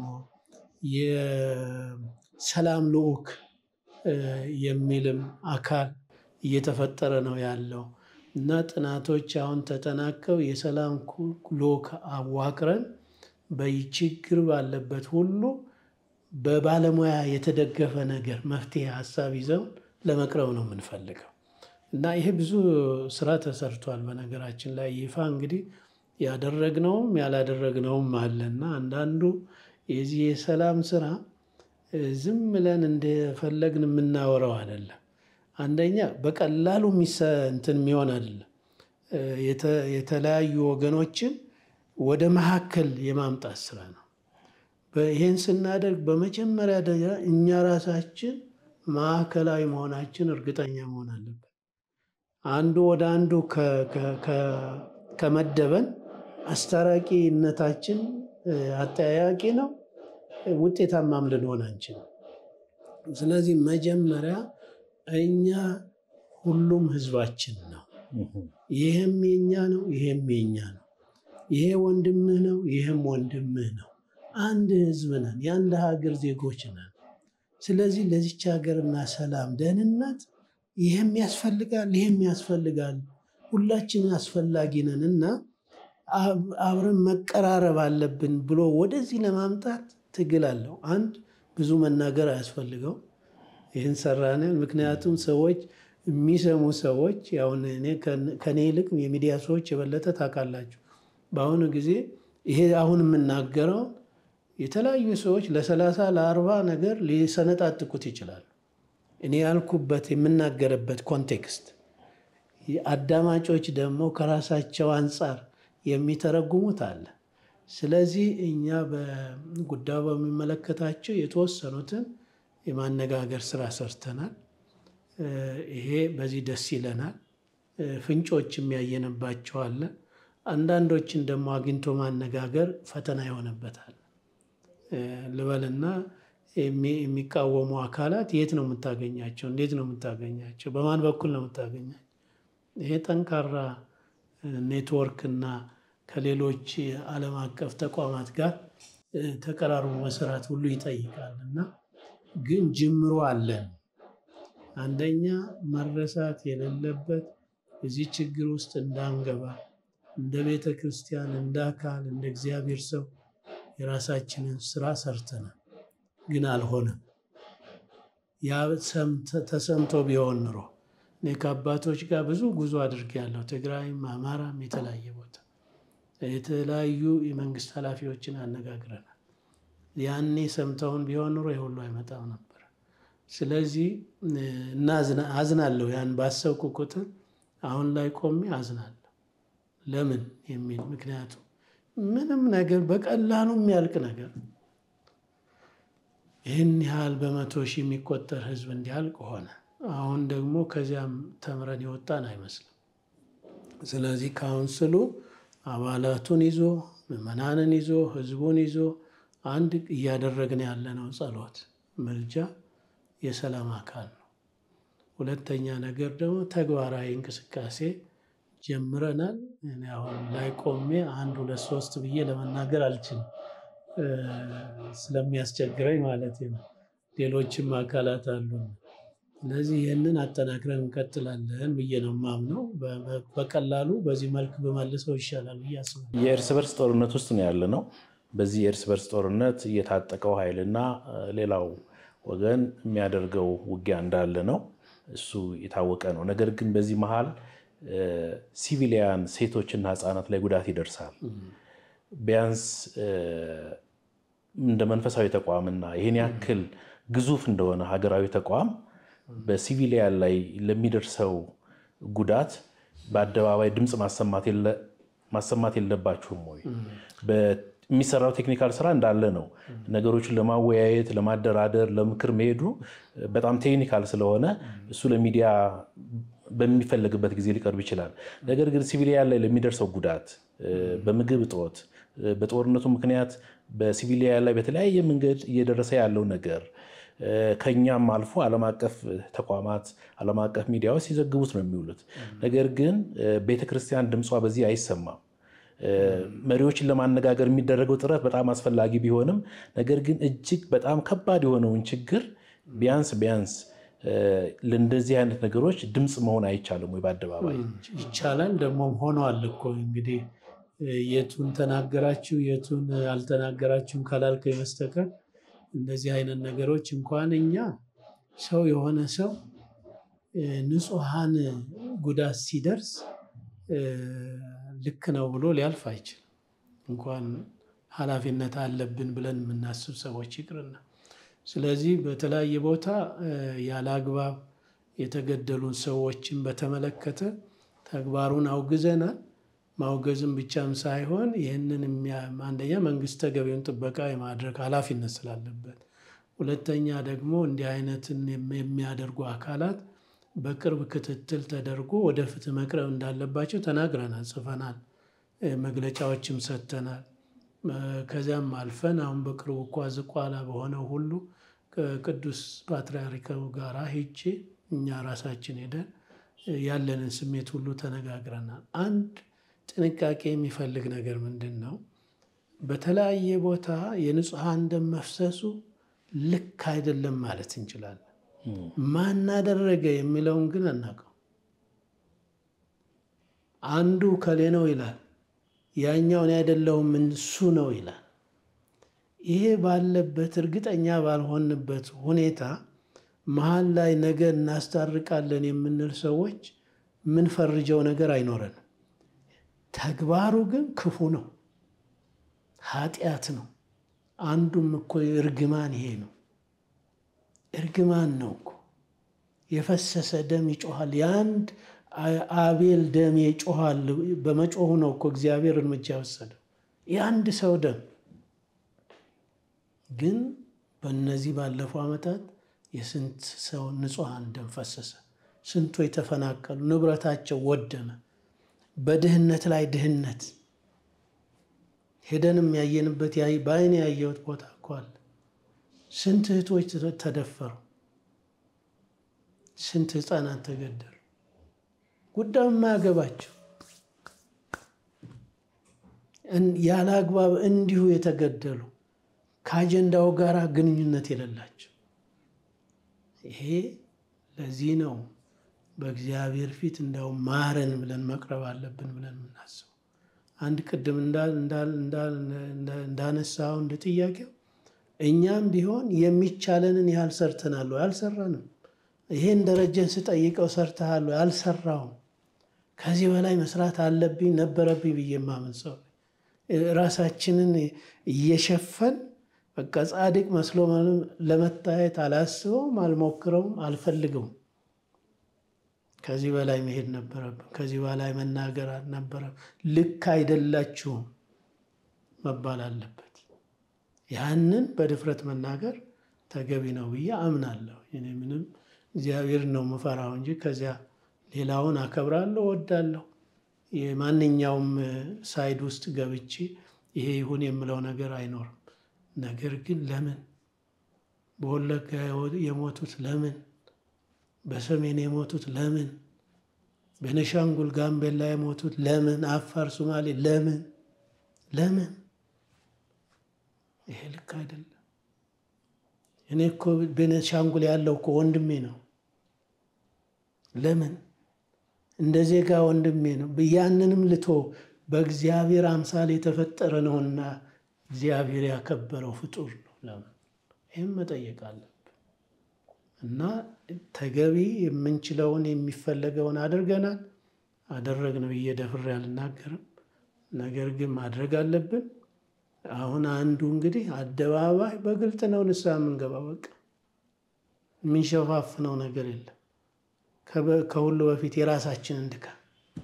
የሰላም ልዑክ የሚልም አካል እየተፈጠረ ነው ያለው እና ጥናቶች አሁን ተጠናቀው የሰላም ልዑክ አዋቅረን በችግር ባለበት ሁሉ በባለሙያ የተደገፈ ነገር መፍትሄ ሀሳብ ይዘው ለመቅረብ ነው የምንፈልገው እና ይሄ ብዙ ስራ ተሰርቷል። በነገራችን ላይ ይፋ እንግዲህ ያደረግነውም ያላደረግነውም አለና አንዳንዱ የዚህ የሰላም ስራ ዝም ብለን እንደፈለግን የምናወራው አይደለም። አንደኛ በቀላሉ እንትን የሚሆን አይደለም። የተለያዩ ወገኖችን ወደ መካከል የማምጣት ስራ ነው። ይህን ስናደርግ በመጀመሪያ ደረጃ እኛ ራሳችን ማዕከላዊ መሆናችን እርግጠኛ መሆን አለብን። አንዱ ወደ አንዱ ከመደበን አስታራቂነታችን አጠያያቂ ነው፣ ውጤታማም ልንሆን አንችልም። ስለዚህ መጀመሪያ እኛ ሁሉም ህዝባችን ነው። ይህም የኛ ነው፣ ይሄም የኛ ነው። ይሄ ወንድምህ ነው፣ ይህም ወንድምህ ነው። አንድ ህዝብ ነን፣ የአንድ ሀገር ዜጎች ነን። ስለዚህ ለዚች ሀገርና ሰላም ደህንነት ይህም ያስፈልጋል፣ ይህም ያስፈልጋል። ሁላችን አስፈላጊ ነን እና አብረን መቀራረብ አለብን ብሎ ወደዚህ ለማምጣት ትግል አለው። አንድ ብዙ መናገር አያስፈልገው ይህን ሰራንን። ምክንያቱም ሰዎች የሚሰሙ ሰዎች ያሁን እኔ ከኔ ይልቅ የሚዲያ ሰዎች የበለጠ ታውቃላችሁ። በአሁኑ ጊዜ ይሄ አሁን የምናገረው የተለያዩ ሰዎች ለሰላሳ ለአርባ ነገር ሊሰነጣጥቁት ይችላሉ። እኔ ያልኩበት የምናገርበት ኮንቴክስት አዳማጮች ደግሞ ከራሳቸው አንጻር የሚተረጉሙት አለ። ስለዚህ እኛ በጉዳዩ በሚመለከታቸው የተወሰኑትን የማነጋገር ስራ ሰርተናል። ይሄ በዚህ ደስ ይለናል። ፍንጮች የሚያየንባቸው አለ። አንዳንዶችን ደግሞ አግኝቶ ማነጋገር ፈተና ይሆንበታል ልበልና የሚቃወሙ አካላት የት ነው የምታገኛቸው? እንዴት ነው የምታገኛቸው? በማን በኩል ነው የምታገኛቸው? ይሄ ጠንካራ ኔትወርክ እና ከሌሎች ዓለም አቀፍ ተቋማት ጋር ተቀራርቦ መስራት ሁሉ ይጠይቃል እና ግን ጅምሮ አለን። አንደኛ መረሳት የሌለበት እዚህ ችግር ውስጥ እንዳንገባ እንደ ቤተ ክርስቲያን፣ እንደ አካል፣ እንደ እግዚአብሔር ሰው የራሳችንን ስራ ሰርተናል። ግን አልሆነም። ያ ተሰምቶ ቢሆን ኑሮ እኔ ከአባቶች ጋር ብዙ ጉዞ አድርጌያለሁ። ትግራይም፣ አማራም የተለያየ ቦታ የተለያዩ የመንግስት ኃላፊዎችን አነጋግረናል። ያኔ ሰምተውን ቢሆን ኑሮ የሁሉ አይመጣም ነበር። ስለዚህ አዝናለሁ። ያን ባሰብኩ ቁጥር አሁን ላይ ቆሜ አዝናለሁ። ለምን የሚል ምክንያቱም ምንም ነገር በቀላሉ የሚያልቅ ነገር ይህን ያህል በመቶ ሺህ የሚቆጠር ህዝብ እንዲያልቅ ሆነ። አሁን ደግሞ ከዚያም ተምረን የወጣን አይመስልም። ስለዚህ ካውንስሉ አባላቱን ይዞ ምዕመናንን ይዞ ህዝቡን ይዞ አንድ እያደረግን ያለነው ጸሎት፣ ምልጃ የሰላም አካል ነው። ሁለተኛ ነገር ደግሞ ተግባራዊ እንቅስቃሴ ጀምረናል። እኔ አሁን ላይ ቆሜ አንድ ሁለት ሶስት ብዬ ለመናገር አልችልም ስለሚያስቸግረኝ ማለት ነው። ሌሎችም አካላት አሉ። ስለዚህ ይህንን አጠናክረን እንቀጥላለን ብዬ ነው የማምነው። በቀላሉ በዚህ መልክ በመልሰው ይሻላል ብዬ አስባለሁ። የእርስ በርስ ጦርነት ውስጥ ነው ያለ ነው። በዚህ የእርስ በርስ ጦርነት የታጠቀው ኃይልና ሌላው ወገን የሚያደርገው ውጊያ እንዳለ ነው። እሱ የታወቀ ነው። ነገር ግን በዚህ መሀል ሲቪሊያን ሴቶችና ህፃናት ላይ ጉዳት ይደርሳል። ቢያንስ እንደ መንፈሳዊ ተቋምና ይህን ያክል ግዙፍ እንደሆነ ሀገራዊ ተቋም በሲቪሊያን ላይ ለሚደርሰው ጉዳት በአደባባይ ድምፅ ማሰማት የለባችሁም ወይ? የሚሰራው ቴክኒካል ስራ እንዳለ ነው። ነገሮችን ለማወያየት፣ ለማደራደር፣ ለምክር መሄዱ በጣም ቴክኒካል ስለሆነ እሱ ለሚዲያ በሚፈለግበት ጊዜ ሊቀርብ ይችላል። ነገር ግን ሲቪሊያን ላይ ለሚደርሰው ጉዳት በምግብ እጦት፣ በጦርነቱ ምክንያት በሲቪሊያን ላይ በተለያየ መንገድ እየደረሰ ያለው ነገር ከኛም አልፎ ዓለም አቀፍ ተቋማት ዓለም አቀፍ ሚዲያዎች ሲዘግቡት ነው የሚውሉት። ነገር ግን ቤተክርስቲያን ድምጿ በዚህ አይሰማም። መሪዎችን ለማነጋገር የሚደረገው ጥረት በጣም አስፈላጊ ቢሆንም ነገር ግን እጅግ በጣም ከባድ የሆነውን ችግር ቢያንስ ቢያንስ ለእንደዚህ አይነት ነገሮች ድምፅ መሆን አይቻልም ወይ? በአደባባይ ይቻላል። ደግሞም ሆኗል እኮ እንግዲህ የቱን ተናገራችሁ የቱን አልተናገራችሁም ካላልከኝ በስተቀር እንደዚህ አይነት ነገሮች እንኳን እኛ ሰው የሆነ ሰው ንጹሐን ጉዳት ሲደርስ ልክ ነው ብሎ ሊያልፍ አይችልም። እንኳን ኃላፊነት አለብን ብለን የምናስብ ሰዎች ይቅርና ስለዚህ በተለያየ ቦታ ያለ አግባብ የተገደሉ ሰዎችን በተመለከተ ተግባሩን አውግዘናል። ማውገዝም ብቻም ሳይሆን ይህንን አንደኛ መንግስት ተገቢውን ጥበቃ የማድረግ ኃላፊነት ስላለበት፣ ሁለተኛ ደግሞ እንዲህ አይነትን የሚያደርጉ አካላት በቅርብ ክትትል ተደርጎ ወደ ፍትህ መቅረብ እንዳለባቸው ተናግረናል፣ ጽፈናል፣ መግለጫዎችም ሰጥተናል። ከዚያም አልፈን አሁን በቅርቡ እኳ ዝቋላ በሆነው ሁሉ ከቅዱስ ፓትርያርኩ ጋር ሄጄ እኛ ራሳችን ሄደን ያለንን ስሜት ሁሉ ተነጋግረናል። አንድ ጥንቃቄ የሚፈልግ ነገር ምንድን ነው? በተለያየ ቦታ የንጹሐን ደም መፍሰሱ ልክ አይደለም ማለት እንችላለን። ማናደረገ የሚለውን ግን አናውቀው። አንዱ ከሌ ነው ይላል፣ ያኛውን አይደለውም እሱ ነው ይላል። ይሄ ባለበት እርግጠኛ ባልሆንበት ሁኔታ መሀል ላይ ነገ እናስታርቃለን የምንል ሰዎች የምንፈርጀው ነገር አይኖረንም። ተግባሩ ግን ክፉ ነው፣ ኃጢአት ነው። አንዱም እኮ እርግማን ይሄ ነው፣ እርግማን ነው እኮ የፈሰሰ ደም ይጮኋል። የአንድ አቤል ደም ይጮኋል። በመጮሁ ነው እኮ እግዚአብሔር እርምጃ የወሰደው የአንድ ሰው ደም ግን በእነዚህ ባለፉ ዓመታት የስንት ሰው ንጹሐን ደም ፈሰሰ። ስንቶ የተፈናቀሉ ንብረታቸው ወደመ። በድህነት ላይ ድህነት ሄደንም ያየንበት በአይን ያየሁት ቦታ እኮ አለ። ስንት እህቶች ተደፈሩ፣ ስንት ህፃናት ተገደሉ። ጉዳዩ የማያገባቸው ያለ አግባብ እንዲሁ የተገደሉ ከአጀንዳው ጋር ግንኙነት የሌላቸው ይሄ ለዚህ ነው በእግዚአብሔር ፊት እንደው ማረን ብለን መቅረብ አለብን ብለን የምናስበው። አንድ ቅድም እንዳነሳው እንደ ጥያቄው እኛም ቢሆን የሚቻለንን ያህል ሰርተናል ወይ? አልሰራንም። ይሄን ደረጀን ስጠይቀው ሰርተሃል ወይ? አልሰራውም። ከዚህ በላይ መስራት አለብኝ ነበረብኝ ብዬ የማምን ሰው ራሳችንን እየሸፈን በቃ ጻድቅ መስሎ ለመታየት አላስበውም፣ አልሞክረውም፣ አልፈልገውም። ከዚህ በላይ መሄድ ነበረብን። ከዚህ በላይ መናገር አልነበረም። ልክ አይደላችሁም መባል አለበት። ያንን በድፍረት መናገር ተገቢ ነው ብዬ አምናለሁ። እኔ ምንም እግዚአብሔር ነው የምፈራው እንጂ ከዚያ ሌላውን አከብራለሁ፣ እወዳለሁ። የማንኛውም ሳይድ ውስጥ ገብቼ ይሄ ይሁን የምለው ነገር አይኖርም። ነገር ግን ለምን በወለጋ የሞቱት ለምን በሰሜን የሞቱት ለምን? በነሻንጉል ጋምቤላ የሞቱት ለምን? አፋር፣ ሶማሌ ለምን? ለምን? ይሄ ልክ አይደለም። እኔ እኮ በነሻንጉል ያለው እኮ ወንድሜ ነው። ለምን? እንደ ዜጋ ወንድሜ ነው። ያንንም ልቶ በእግዚአብሔር አምሳል የተፈጠረ ነውና እግዚአብሔር ያከበረው ፍጡር ነው። ለምን? ይህም መጠየቅ አለን። እና ተገቢ የምንችለውን የሚፈለገውን አድርገናል። አደረግን ብዬ ደፍሬ አልናገርም። ነገር ግን ማድረግ አለብን። አሁን አንዱ እንግዲህ አደባባይ በግልጥ ነው ንስሐ የምንገባ በቃ የምንሸፋፍነው ነገር የለም። ከሁሉ በፊት የራሳችንን ድካም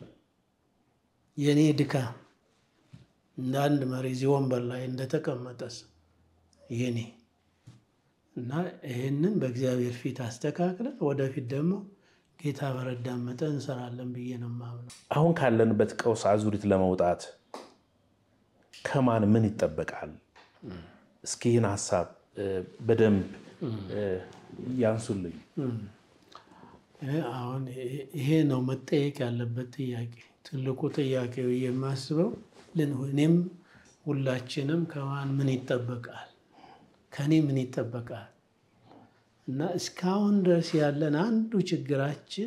የእኔ ድካም እንደ አንድ መሪ እዚህ ወንበር ላይ እንደተቀመጠስ የኔ እና ይህንን በእግዚአብሔር ፊት አስተካክለን ወደፊት ደግሞ ጌታ በረዳን መጠን እንሰራለን ብዬ ነው የማምነው። አሁን ካለንበት ቀውስ አዙሪት ለመውጣት ከማን ምን ይጠበቃል? እስኪ ይህን ሀሳብ በደንብ ያንሱልኝ። አሁን ይሄ ነው መጠየቅ ያለበት ጥያቄ፣ ትልቁ ጥያቄ ብዬ የማስበው እኔም ሁላችንም ከማን ምን ይጠበቃል ከኔ ምን ይጠበቃል? እና እስካሁን ድረስ ያለን አንዱ ችግራችን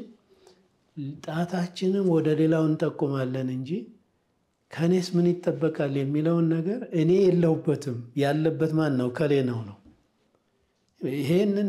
ጣታችንም ወደ ሌላው እንጠቁማለን እንጂ ከኔስ ምን ይጠበቃል የሚለውን ነገር እኔ የለሁበትም። ያለበት ማን ነው? ከሌ ነው ነው። ይሄንን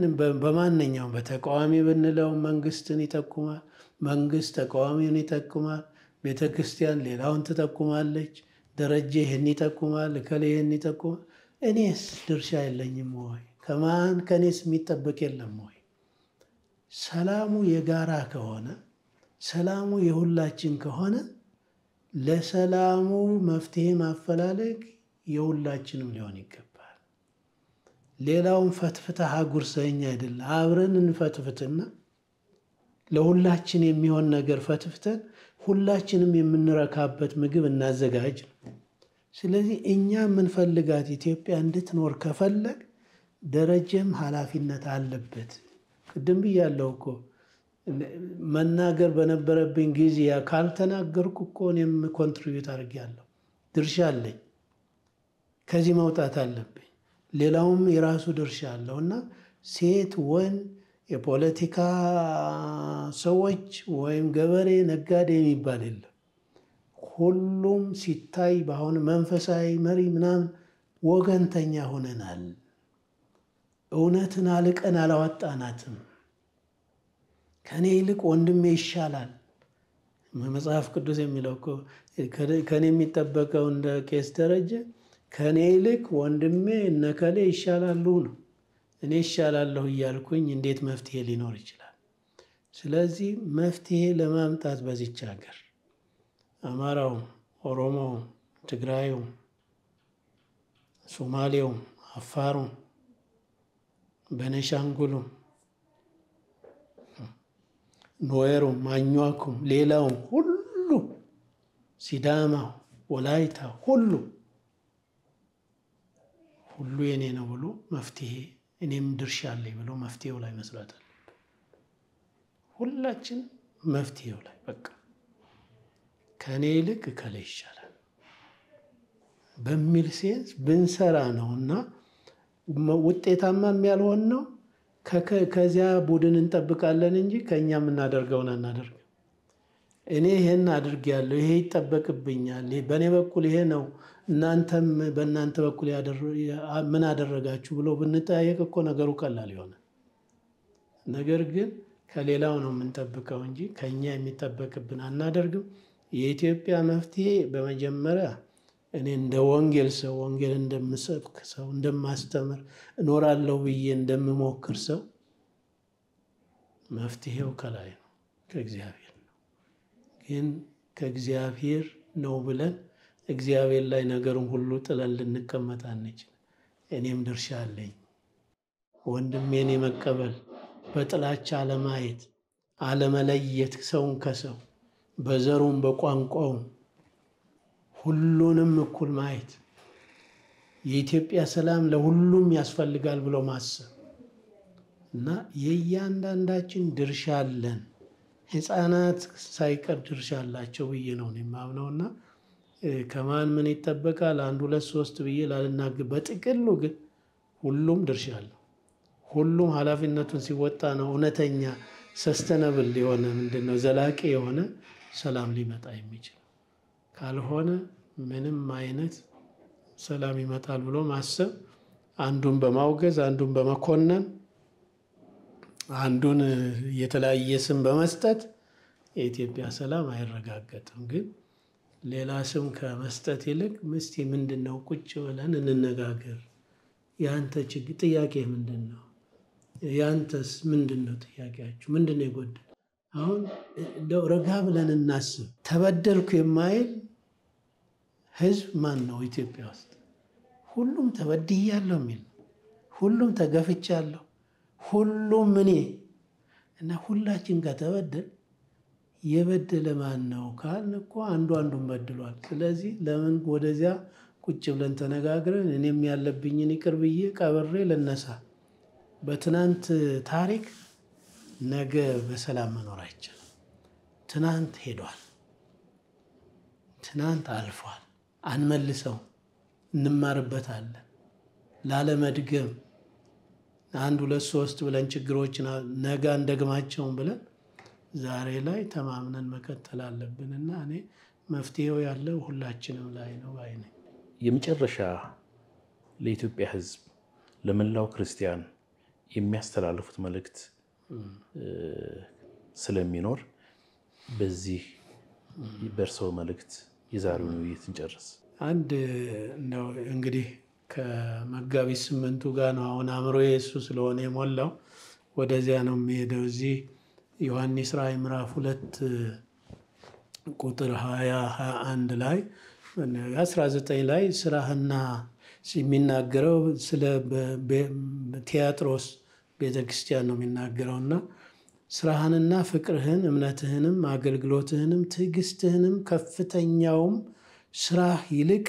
በማንኛውም በተቃዋሚ ብንለው መንግስትን ይጠቁማል፣ መንግስት ተቃዋሚውን ይጠቁማል። ቤተ ክርስቲያን ሌላውን ትጠቁማለች። ደረጀ ይህን ይጠቁማል፣ እከሌ ይህን ይጠቁማል። እኔስ ድርሻ የለኝም ወይ? ከማን ከእኔስ የሚጠበቅ የለም ወይ? ሰላሙ የጋራ ከሆነ ሰላሙ የሁላችን ከሆነ ለሰላሙ መፍትሄ ማፈላለግ የሁላችንም ሊሆን ይገባል። ሌላውን ፈትፍተህ አጉርሰኝ አይደለም፣ አብረን እንፈትፍትና ለሁላችን የሚሆን ነገር ፈትፍተን ሁላችንም የምንረካበት ምግብ እናዘጋጅ ነው። ስለዚህ እኛ የምንፈልጋት ኢትዮጵያ እንድትኖር ከፈለግ ደረጀም ኃላፊነት አለበት። ቅድም ብያለሁ እኮ መናገር በነበረብኝ ጊዜ ካልተናገርኩ እኮ እኔም ኮንትሪቢዩት አድርጌያለሁ፣ ድርሻ አለኝ። ከዚህ መውጣት አለብኝ። ሌላውም የራሱ ድርሻ አለው እና ሴት ወንድ የፖለቲካ ሰዎች ወይም ገበሬ ነጋዴ የሚባል የለም። ሁሉም ሲታይ በአሁን መንፈሳዊ መሪ ምናምን ወገንተኛ ሆነናል። እውነትን አልቀን አላወጣናትም። ከእኔ ይልቅ ወንድሜ ይሻላል። መጽሐፍ ቅዱስ የሚለው እኮ ከእኔ የሚጠበቀው እንደ ቄስ ደረጀ ከእኔ ይልቅ ወንድሜ እነከሌ ይሻላሉ ነው። እኔ ይሻላለሁ እያልኩኝ እንዴት መፍትሄ ሊኖር ይችላል? ስለዚህ መፍትሄ ለማምጣት በዚች ሀገር አማራውም፣ ኦሮሞውም፣ ትግራዩም፣ ሶማሌውም፣ አፋሩም፣ በነሻንጉሉም፣ ኖዌሩም፣ ማኟኩም፣ ሌላውም ሁሉ ሲዳማው፣ ወላይታ ሁሉ ሁሉ የኔ ነው ብሎ መፍትሄ እኔም ድርሻ አለኝ ብሎ መፍትሄው ላይ መስራት አለብን። ሁላችን መፍትሄው ላይ በቃ ከእኔ ይልቅ እከሌ ይሻላል በሚል ሴንስ ብንሰራ ነው እና ውጤታማም ያልሆን ነው። ከዚያ ቡድን እንጠብቃለን እንጂ ከእኛ የምናደርገውን አናደርግም። እኔ ይሄን አድርጌያለሁ፣ ይሄ ይጠበቅብኛል፣ በእኔ በኩል ይሄ ነው፣ እናንተም በእናንተ በኩል ምን አደረጋችሁ ብሎ ብንጠያየቅ እኮ ነገሩ ቀላል ይሆናል። ነገር ግን ከሌላው ነው የምንጠብቀው እንጂ ከእኛ የሚጠበቅብን አናደርግም። የኢትዮጵያ መፍትሄ በመጀመሪያ እኔ እንደ ወንጌል ሰው ወንጌል እንደምሰብክ ሰው እንደማስተምር እኖራለሁ ብዬ እንደምሞክር ሰው መፍትሄው ከላይ ነው፣ ከእግዚአብሔር ነው። ግን ከእግዚአብሔር ነው ብለን እግዚአብሔር ላይ ነገሩን ሁሉ ጥለን ልንቀመጥ አንችል። እኔም ድርሻ አለኝ። ወንድሜን የመቀበል በጥላቻ አለማየት፣ አለመለየት ሰውን ከሰው በዘሩም በቋንቋውም ሁሉንም እኩል ማየት የኢትዮጵያ ሰላም ለሁሉም ያስፈልጋል ብሎ ማሰብ እና የእያንዳንዳችን ድርሻ አለን። ሕፃናት ሳይቀር ድርሻ አላቸው ብዬ ነው የማምነው እና ከማን ምን ይጠበቃል አንድ ሁለት ሶስት ብዬ ላልናገር፣ በጥቅሉ ግን ሁሉም ድርሻ አለው። ሁሉም ኃላፊነቱን ሲወጣ ነው እውነተኛ ሰስተነብል የሆነ ምንድን ነው ዘላቂ የሆነ ሰላም ሊመጣ የሚችል ካልሆነ ምንም አይነት ሰላም ይመጣል ብሎ ማሰብ አንዱን በማውገዝ አንዱን በመኮነን አንዱን የተለያየ ስም በመስጠት የኢትዮጵያ ሰላም አይረጋገጥም። ግን ሌላ ስም ከመስጠት ይልቅ ምስቲ ምንድን ነው ቁጭ ብለን እንነጋገር። የአንተ ችግር ጥያቄ ምንድን ነው? የአንተስ ምንድን ነው ጥያቄያችሁ? ምንድን ነው የጎደለ? አሁን እንደው ረጋ ብለን እናስብ። ተበደልኩ የማይል ህዝብ ማን ነው ኢትዮጵያ ውስጥ? ሁሉም ተበድያለሁ የሚል ሁሉም ተገፍቻለሁ፣ ሁሉም እኔ እና ሁላችን ከተበደል የበደለ ማን ነው ካልን እኮ አንዱ አንዱን በድሏል። ስለዚህ ለምን ወደዚያ ቁጭ ብለን ተነጋግረን እኔም ያለብኝን ይቅር ብዬ ቀብሬ ልነሳ። በትናንት ታሪክ ነገ በሰላም መኖር አይቻልም። ትናንት ሄዷል። ትናንት አልፏል። አንመልሰው፣ እንማርበታለን። ላለመድገም አንድ ሁለት ሶስት ብለን ችግሮችን ነገ አንደግማቸውም ብለን ዛሬ ላይ ተማምነን መቀጠል አለብን እና እኔ መፍትሄው ያለው ሁላችንም ላይ ነው ባይ ነኝ። የመጨረሻ ለኢትዮጵያ ሕዝብ ለመላው ክርስቲያን የሚያስተላልፉት መልእክት ስለሚኖር በዚህ በእርስዎ መልእክት የዛሬውን ውይይት እንጨርስ። አንድ እንደው እንግዲህ ከመጋቢት ስምንቱ ጋር ነው አሁን አእምሮ የእሱ ስለሆነ የሞላው ወደዚያ ነው የሚሄደው። እዚህ ዮሐንስ ራእይ ምዕራፍ ሁለት ቁጥር ሀያ ሀያ አንድ ላይ አስራ ዘጠኝ ላይ ስራህና የሚናገረው ስለ ቲያጥሮስ ቤተክርስቲያን ነው የሚናገረው እና ስራህንና ፍቅርህን እምነትህንም አገልግሎትህንም ትዕግስትህንም ከፍተኛውም ስራህ ይልቅ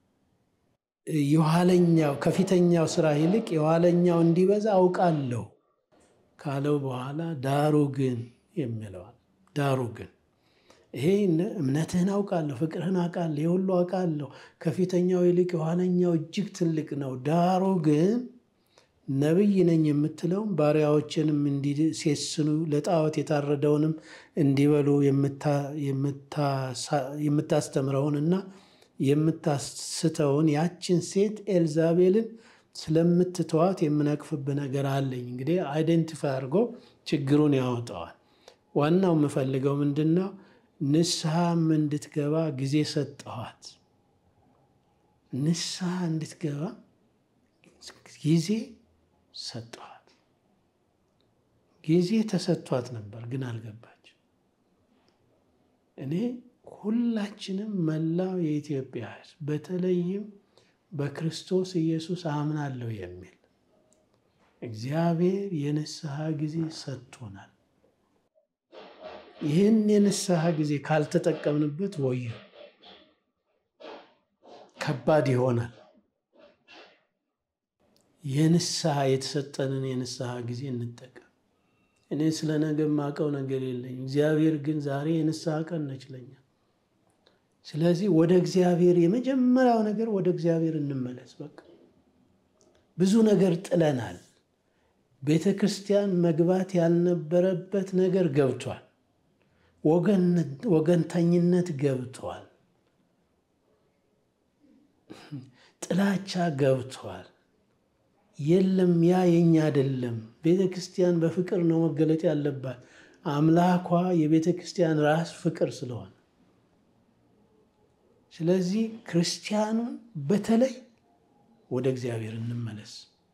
የኋለኛው ከፊተኛው ስራ ይልቅ የኋለኛው እንዲበዛ አውቃለሁ ካለው በኋላ ዳሩ ግን የሚለዋል ዳሩ ግን ይሄ እምነትህን አውቃለሁ፣ ፍቅርህን አውቃለሁ፣ ይህ ሁሉ አውቃለሁ፣ ከፊተኛው ይልቅ የኋለኛው እጅግ ትልቅ ነው። ዳሩ ግን ነቢይ ነኝ የምትለውም ባሪያዎችንም እንዲሴስኑ ለጣዖት የታረደውንም እንዲበሉ የምታስተምረውንና የምታስተውን ያችን ሴት ኤልዛቤልን ስለምትተዋት የምነቅፍብህ ነገር አለኝ። እንግዲህ አይደንቲፋይ አድርጎ ችግሩን ያወጣዋል። ዋናው የምፈልገው ምንድን ነው? ንስሐም እንድትገባ ጊዜ ሰጠኋት። ንስሐ እንድትገባ ጊዜ ሰጠኋት። ጊዜ ተሰጥቷት ነበር፣ ግን አልገባች። እኔ ሁላችንም መላው የኢትዮጵያ ሕዝብ በተለይም በክርስቶስ ኢየሱስ አምናለሁ የሚል እግዚአብሔር የንስሐ ጊዜ ሰጥቶናል። ይህን የንስሐ ጊዜ ካልተጠቀምንበት ወየ ከባድ ይሆናል። የንስሐ የተሰጠንን የንስሐ ጊዜ እንጠቀም። እኔ ስለ ነገ የማውቀው ነገር የለኝም። እግዚአብሔር ግን ዛሬ የንስሐ ቀን ነች ለኛ። ስለዚህ ወደ እግዚአብሔር የመጀመሪያው ነገር ወደ እግዚአብሔር እንመለስ። በቃ ብዙ ነገር ጥለናል። ቤተ ክርስቲያን መግባት ያልነበረበት ነገር ገብቷል። ወገንተኝነት ገብቷል። ጥላቻ ገብቷል። የለም ያ የኛ አይደለም። ቤተ ክርስቲያን በፍቅር ነው መገለጥ ያለባት። አምላኳ የቤተ ክርስቲያን ራስ ፍቅር ስለሆነ ስለዚህ ክርስቲያኑን በተለይ ወደ እግዚአብሔር እንመለስ።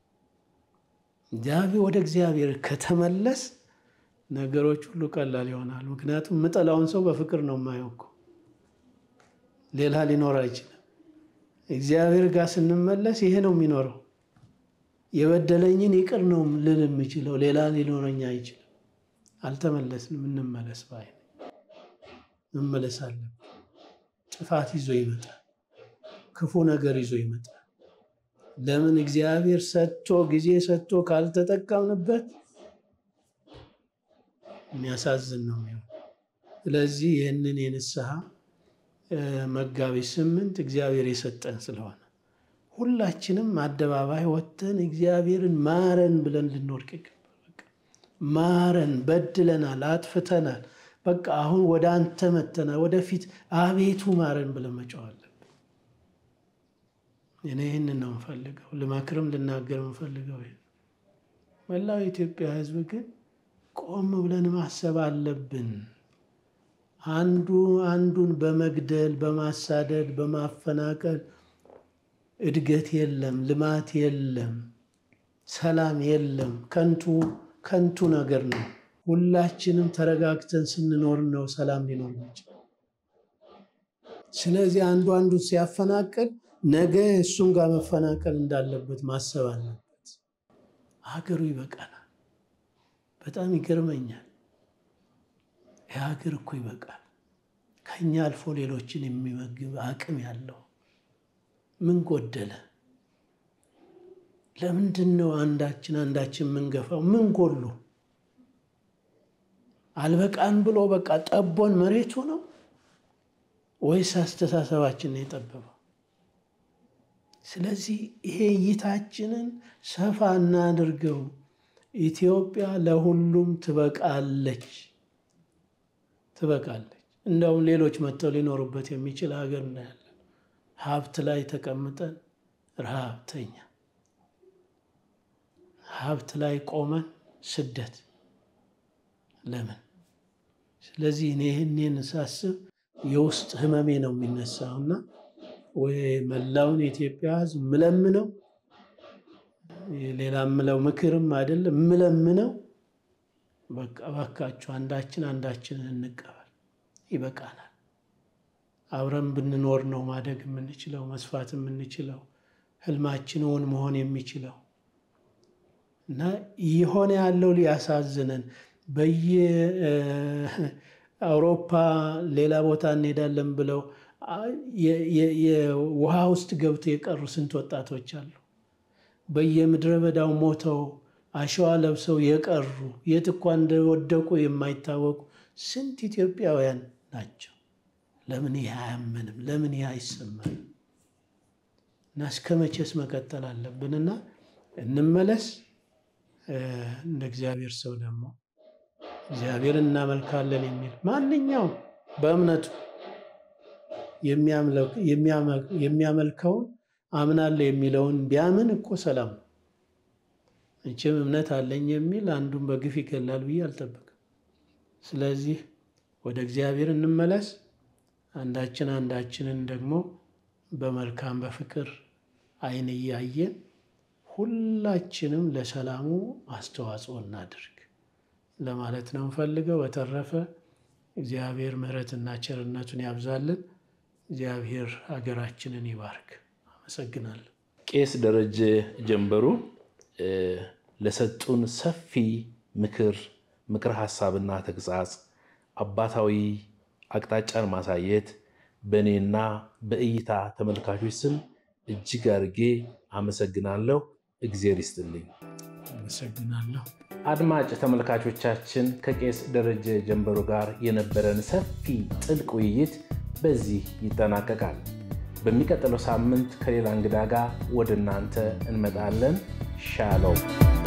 ወደ እግዚአብሔር ከተመለስ ነገሮች ሁሉ ቀላል ይሆናል። ምክንያቱም የምጠላውን ሰው በፍቅር ነው የማየው እኮ ሌላ ሊኖር አይችልም። እግዚአብሔር ጋር ስንመለስ ይሄ ነው የሚኖረው። የበደለኝን ይቅር ነው ልል የምችለው ሌላ ሊኖረኝ አይችልም። አልተመለስንም። እንመለስ ባይ መመለስ አለብን። ጥፋት ይዞ ይመጣል። ክፉ ነገር ይዞ ይመጣል። ለምን እግዚአብሔር ሰጥቶ ጊዜ ሰጥቶ ካልተጠቀምንበት የሚያሳዝን ነው የሚሆን። ስለዚህ ይህንን የንስሐ መጋቢት ስምንት እግዚአብሔር የሰጠን ስለሆነ ሁላችንም አደባባይ ወጥተን እግዚአብሔርን ማረን ብለን ልንወድቅ ይገባል። ማረን፣ በድለናል፣ አጥፍተናል። በቃ አሁን ወደ አንተ መተናል፣ ወደፊት አቤቱ ማረን ብለን መጫው አለብን። እኔ ይህንን ነው የምፈልገው፣ ልመክርም ልናገር የምፈልገው ይሄ መላው የኢትዮጵያ ሕዝብ ግን ቆም ብለን ማሰብ አለብን። አንዱ አንዱን በመግደል በማሳደድ በማፈናቀል እድገት የለም፣ ልማት የለም፣ ሰላም የለም። ከንቱ ከንቱ ነገር ነው። ሁላችንም ተረጋግተን ስንኖር ነው ሰላም ሊኖር ይችላል። ስለዚህ አንዱ አንዱን ሲያፈናቅል ነገ እሱም ጋር መፈናቀል እንዳለበት ማሰብ አለበት። ሀገሩ ይበቃናል። በጣም ይገርመኛል። የሀገር እኮ ይበቃል። ከኛ አልፎ ሌሎችን የሚመግብ አቅም ያለው ምን ጎደለ? ለምንድን ነው አንዳችን አንዳችን የምንገፋው? ምን ጎሉ? አልበቃን ብሎ በቃ ጠቦን መሬቱ ነው ወይስ አስተሳሰባችን ነው የጠበበው? ስለዚህ ይሄ እይታችንን ሰፋ እናድርገው። ኢትዮጵያ ለሁሉም ትበቃለች ትበቃለች። እንደውም ሌሎች መጥተው ሊኖሩበት የሚችል ሀገር እናያለን። ሀብት ላይ ተቀምጠን ረሃብተኛ፣ ሀብት ላይ ቆመን ስደት ለምን? ስለዚህ እኔ ይህንን ሳስብ የውስጥ ህመሜ ነው የሚነሳው እና ወይ መላውን የኢትዮጵያ ሕዝብ ምለምነው ሌላ ምለው ምክርም አይደለም ምለምነው በቃ እባካችሁ አንዳችን አንዳችንን እንቀበል፣ ይበቃናል። አብረን ብንኖር ነው ማደግ የምንችለው መስፋት የምንችለው ህልማችን እውን መሆን የሚችለው እና የሆነ ያለው ሊያሳዝነን በየአውሮፓ ሌላ ቦታ እንሄዳለን ብለው የውሃ ውስጥ ገብተው የቀሩ ስንት ወጣቶች አሉ። በየምድረ በዳው ሞተው አሸዋ ለብሰው የቀሩ የት እንኳ እንደወደቁ የማይታወቁ ስንት ኢትዮጵያውያን ናቸው። ለምን ይህ አያመንም? ለምን ይህ አይሰማንም? እና እስከ መቼስ መቀጠል አለብንና እንመለስ። እንደ እግዚአብሔር ሰው ደግሞ እግዚአብሔርን እናመልካለን የሚል ማንኛውም በእምነቱ የሚያመልከውን አምናለሁ የሚለውን ቢያምን እኮ ሰላም ነው። መቼም እምነት አለኝ የሚል አንዱን በግፍ ይገላል ብዬ አልጠብቅም። ስለዚህ ወደ እግዚአብሔር እንመለስ። አንዳችን አንዳችንን ደግሞ በመልካም በፍቅር ዓይን እያየን ሁላችንም ለሰላሙ አስተዋጽኦ እናድርግ ለማለት ነው እንፈልገው። በተረፈ እግዚአብሔር ምሕረትና ቸርነቱን ያብዛልን። እግዚአብሔር ሀገራችንን ይባርክ። አመሰግናለሁ። ቄስ ደረጀ ጀንበሩ ለሰጡን ሰፊ ምክር ምክር ሀሳብና ተግሳጽ አባታዊ አቅጣጫን ማሳየት በእኔና በእይታ ተመልካቾች ስም እጅግ አድርጌ አመሰግናለሁ። እግዜር ይስጥልኝ። አመሰግናለሁ። አድማጭ ተመልካቾቻችን ከቄስ ደረጀ ጀንበሩ ጋር የነበረን ሰፊ ጥልቅ ውይይት በዚህ ይጠናቀቃል። በሚቀጥለው ሳምንት ከሌላ እንግዳ ጋር ወደ እናንተ እንመጣለን። ሻሎም